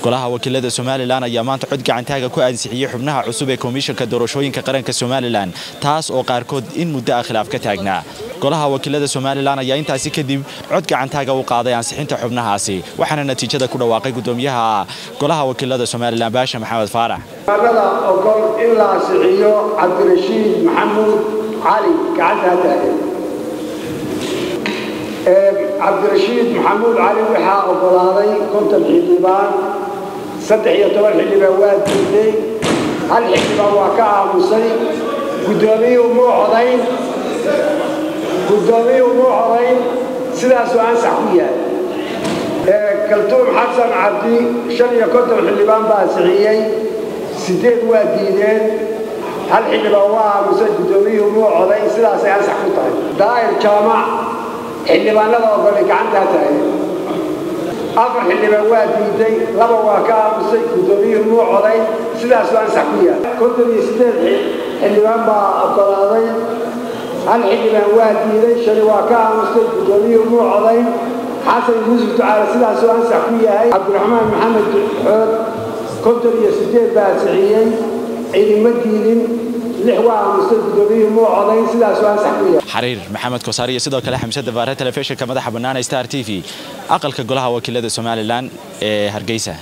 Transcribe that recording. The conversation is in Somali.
golaha wakiilada somalilan ayaa maanta cod gacantaaga ku ansixiyey xubnaha cusub ee komishanka doorashooyinka qaranka somalilan taas oo qaarkood in muddo ah khilaaf ka taagnaa golaha wakiilada somalilan ayaa intaasi kadib cod gacantaaga u qaaday ansixinta xubnahaasi waxaana natiijada ku dhawaaqay gudoomiyaha golaha wakiilada somalilan baasha maxamed faarax da ogol in la ansixiyo cabdirashiid maxamuud cali gacantaa taagan cabdirashiid maxamuud cali waxaa ogolaaday konton xildhibaan saddex iyo toban xildhibaan waa diiday hal xildhibaan waa ka aamusay guddoomiyuhu muu codayn guddoomiyuhu muu codayn sidaasuu ansax ku yahay kaltuum xasan cabdi shan iyo konton xildhibaan baa ansixiyey sideed waa diideen hal xildhibaan waa aamusay guddoomiyuhu muu coday sidaasay ansax ku tahay daa'ir jaamac xildhibaanada ogolay gacantaa tahay afar xildhibaan waa diiday laba waa ka aamusay guddoomiyuhu muu coday sidaasuu ansax ku yahay konton iyo sideed xildhibaan baa ogolaaday hal xildhibaan waa diiday shani waa ka aamusay guddoomiyuhu muu coday xasan yuusuf ducaale sidaasuu ansax ku yahay cabdiraxmaan maxamed xood konton iyo sideed baa ansixiyey ciidima diidin lix waa aamusay guddoomiyuhu muu codayn sidaasuu ansax ku yahay xariir maxamed kosaar iyo sidoo kale xamse dabaare telefishinka madaxa bannaan star t v aqalka golaha wakiilada somalilan ee hargeysa